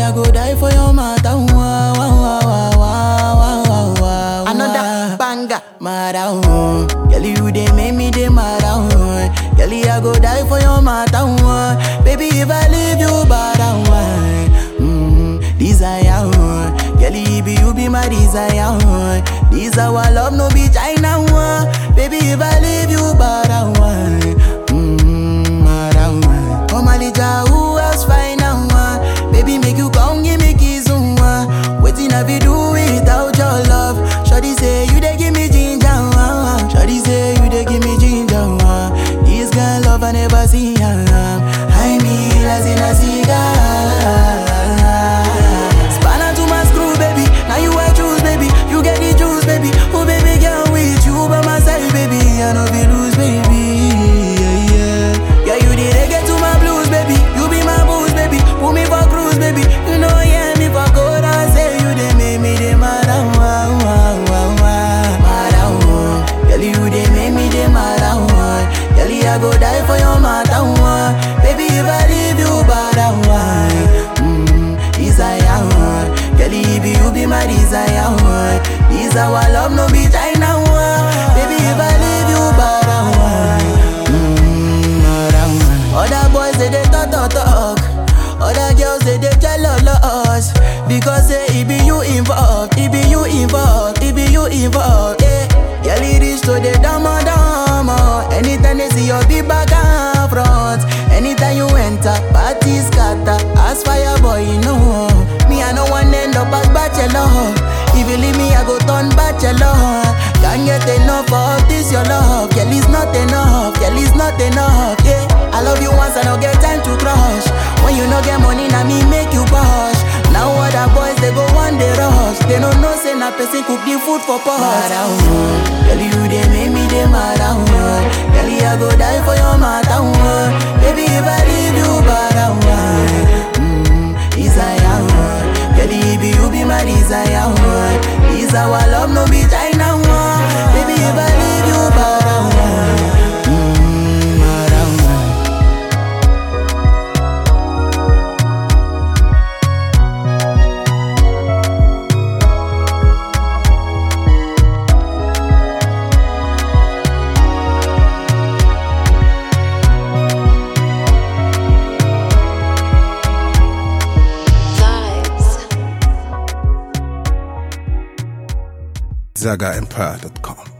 I go die for your matter. Wah, wah, wah, wah, wah, wah, wah, wah. Another banger. Mad oh, girl you dey make me dey mad oh. Girl I go die for your matter oh. Baby if I leave you bad oh. Mm, desire oh. Girl you be you be my desire oh. This our love no be China oh. Baby if I leave you bad oh. Mm, mad oh. Oh Malija who else find out oh. Baby make you come give me kiss oh. Waiting I be do without your love. Shawty say you dey give me ginger, uh, uh. Shawty say you dey give me ginger. Uh. This girl love I never see. Uh. I mean as in a cigar. Spanner to my screw, baby. Now you I choose, baby. You get the juice, baby. Oh baby girl with you by my side, baby. I know be lose, baby. Yeah, yeah. Yeah, you the reggae to my blues, baby. You be my booze, baby. Put me for cruise, baby. You know, yeah, me for good. I say you dey make me dey mad, ah, wah, wah, wah, wah. Mad, ah, wah. Girl, you dey make me dey mad, ah, wah. Girl, I go die for your matter, wah. Baby, if I leave you bad, ah, wah. Mm, desire, wah. Girl, if you be my desire, wah. This our love, no be China, wah. Baby, if I leave you bad, ah, wah. Mm, mad, ah, wah. Other boys they dey talk talk talk, other girls they dey jealous because say it be you involved, it be you involved, it be you involved. Yeah, girl it reach to the dama dama. Anytime they see your big back and front, anytime you enter, party scatter. As fire boy, you know me I no one end up as bachelor. If you leave me, I go turn bachelor. Can't get enough of this your love, girl it's not enough, girl it's not enough. Yeah, I love you once, I don't get time to crush. When you no get money, now me make you push. Now other boys they go one day rush. They don't know say na person cook the food for pot. Mad ah, oh. girl you dey make me dey mad ah, oh. girl I go die for your matter. oh. Baby if I leave you bad ah, oh. mm, desire. oh. Girl if you be my desire. oh. This our love no be China. oh. Baby if I leave you bad ah, oh. mm, mad ah, oh. ZagaEmpire.com.